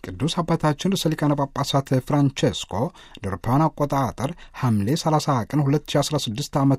ቅዱስ አባታችን ርዕሰ ሊቃነ ጳጳሳት ፍራንቼስኮ ለአውሮፓውያን አቆጣጠር ሐምሌ 30 ቀን 2016 ዓ ም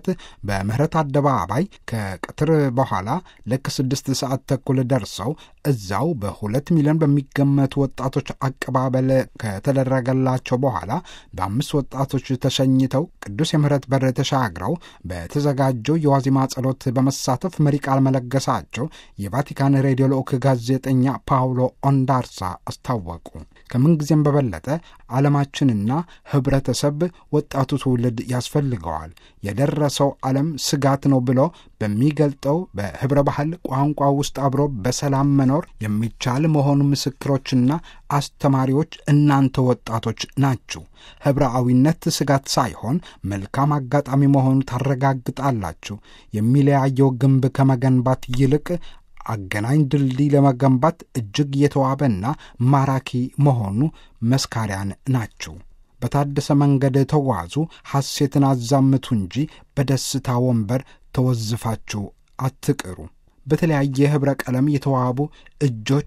በምህረት አደባባይ ከቀትር በኋላ ልክ ስድስት ሰዓት ተኩል ደርሰው እዛው በሁለት ሚሊዮን በሚገመቱ ወጣቶች አቀባበል ከተደረገላቸው በኋላ በአምስት ወጣቶች ተሸኝተው ቅዱስ የምህረት በር ተሻግረው በተዘጋጀው የዋዜማ ጸሎት በመሳተፍ መሪ ቃል መለገሳቸው የቫቲካን ሬዲዮ ልዑክ ጋዜጠኛ ፓውሎ ኦንዳርሳ አስታወቁ። ከምንጊዜም በበለጠ ዓለማችንና ህብረተሰብ ወጣቱ ትውልድ ያስፈልገዋል። የደረሰው ዓለም ስጋት ነው ብሎ በሚገልጠው በህብረ ባህል ቋንቋ ውስጥ አብሮ በሰላም መኖር የሚቻል መሆኑ ምስክሮችና አስተማሪዎች እናንተ ወጣቶች ናችሁ። ህብረአዊነት ስጋት ሳይሆን መልካም አጋጣሚ መሆኑ ታረጋግጣላችሁ። የሚለያየው ግንብ ከመገንባት ይልቅ አገናኝ ድልድይ ለመገንባት እጅግ የተዋበና ማራኪ መሆኑ መስካሪያን ናቸው። በታደሰ መንገድ ተጓዙ፣ ሐሴትን አዛምቱ እንጂ በደስታ ወንበር ተወዝፋችሁ አትቅሩ። በተለያየ ኅብረ ቀለም የተዋቡ እጆች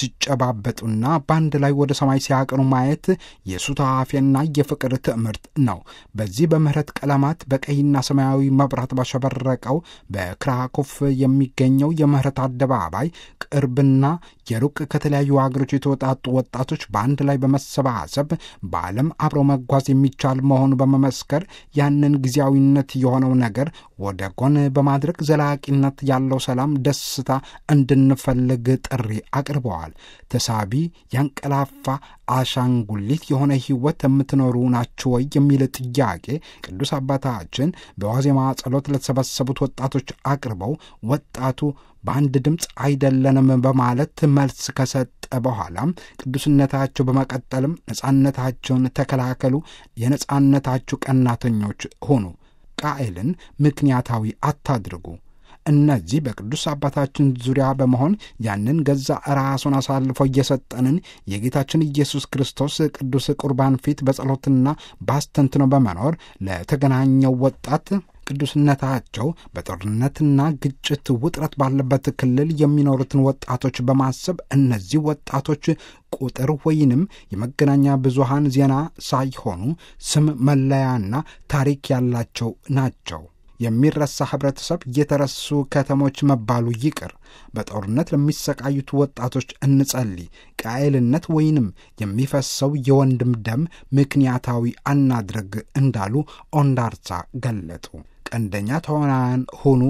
ሲጨባበጡና በአንድ ላይ ወደ ሰማይ ሲያቀኑ ማየት የሱታፌና የፍቅር ትምህርት ነው። በዚህ በምህረት ቀለማት በቀይና ሰማያዊ መብራት ባሸበረቀው በክራኮፍ የሚገኘው የምህረት አደባባይ ቅርብና የሩቅ ከተለያዩ ሀገሮች የተወጣጡ ወጣቶች በአንድ ላይ በመሰባሰብ በዓለም አብረው መጓዝ የሚቻል መሆኑ በመመስከር ያንን ጊዜያዊነት የሆነው ነገር ወደ ጎን በማድረግ ዘላቂነት ያለው ሰላም፣ ደስታ እንድንፈልግ ጥሪ አቅርበዋል። ተሳቢ ያንቀላፋ አሻንጉሊት የሆነ ሕይወት የምትኖሩ ናችሁ ወይ የሚል ጥያቄ ቅዱስ አባታችን በዋዜማ ጸሎት ለተሰበሰቡት ወጣቶች አቅርበው ወጣቱ በአንድ ድምፅ አይደለንም በማለት መልስ ከሰጠ በኋላም ቅዱስነታቸው በመቀጠልም ነጻነታቸውን ተከላከሉ፣ የነጻነታችሁ ቀናተኞች ሆኑ፣ ቃኤልን ምክንያታዊ አታድርጉ። እነዚህ በቅዱስ አባታችን ዙሪያ በመሆን ያንን ገዛ ራሱን አሳልፎ እየሰጠንን የጌታችን ኢየሱስ ክርስቶስ ቅዱስ ቁርባን ፊት በጸሎትና ባስተንትኖ በመኖር ለተገናኘው ወጣት ቅዱስነታቸው በጦርነትና ግጭት ውጥረት ባለበት ክልል የሚኖሩትን ወጣቶች በማሰብ እነዚህ ወጣቶች ቁጥር ወይንም የመገናኛ ብዙሃን ዜና ሳይሆኑ ስም መለያና ታሪክ ያላቸው ናቸው። የሚረሳ ህብረተሰብ፣ የተረሱ ከተሞች መባሉ ይቅር። በጦርነት ለሚሰቃዩት ወጣቶች እንጸልይ። ቃየልነት ወይንም የሚፈሰው የወንድም ደም ምክንያታዊ አናድርግ እንዳሉ ኦንዳርሳ ገለጡ። ቀንደኛ ተዋናያን ሁኑ።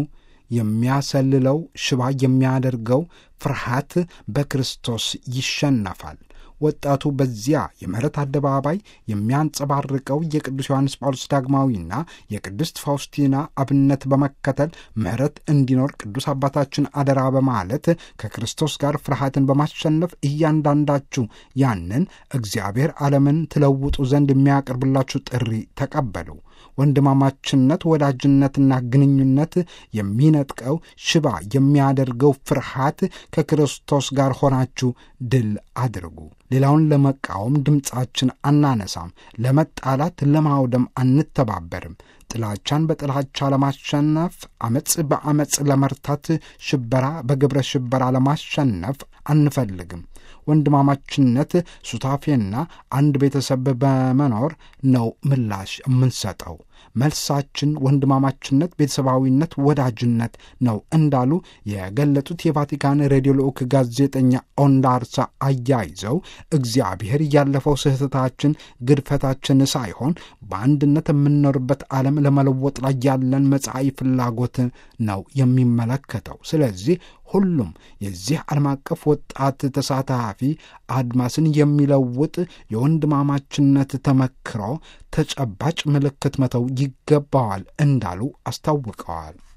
የሚያሰልለው ሽባ የሚያደርገው ፍርሃት በክርስቶስ ይሸነፋል። ወጣቱ በዚያ የምህረት አደባባይ የሚያንጸባርቀው የቅዱስ ዮሐንስ ጳውሎስ ዳግማዊና የቅድስት ፋውስቲና አብነት በመከተል ምህረት እንዲኖር ቅዱስ አባታችን አደራ በማለት ከክርስቶስ ጋር ፍርሃትን በማሸነፍ እያንዳንዳችሁ ያንን እግዚአብሔር ዓለምን ትለውጡ ዘንድ የሚያቀርብላችሁ ጥሪ ተቀበሉ። ወንድማማችነት፣ ወዳጅነትና ግንኙነት የሚነጥቀው ሽባ የሚያደርገው ፍርሃት ከክርስቶስ ጋር ሆናችሁ ድል አድርጉ። ሌላውን ለመቃወም ድምፃችን አናነሳም። ለመጣላት፣ ለማውደም አንተባበርም። ጥላቻን በጥላቻ ለማሸነፍ፣ አመፅ በአመፅ ለመርታት፣ ሽበራ በግብረ ሽበራ ለማሸነፍ አንፈልግም። ወንድማማችነት ሱታፌና አንድ ቤተሰብ በመኖር ነው ምላሽ የምንሰጠው። መልሳችን ወንድማማችነት፣ ቤተሰባዊነት፣ ወዳጅነት ነው እንዳሉ የገለጡት የቫቲካን ሬዲዮ ልዑክ ጋዜጠኛ ኦንዳርሳ አያይዘው እግዚአብሔር ያለፈው ስህተታችን፣ ግድፈታችን ሳይሆን በአንድነት የምንኖርበት ዓለም ለመለወጥ ላይ ያለን መጻኢ ፍላጎት ነው የሚመለከተው። ስለዚህ ሁሉም የዚህ ዓለም አቀፍ ወጣት ተሳታፊ አድማስን የሚለውጥ የወንድማማችነት ተመክሮ ተጨባጭ ምልክት መተው ይገባዋል እንዳሉ አስታውቀዋል።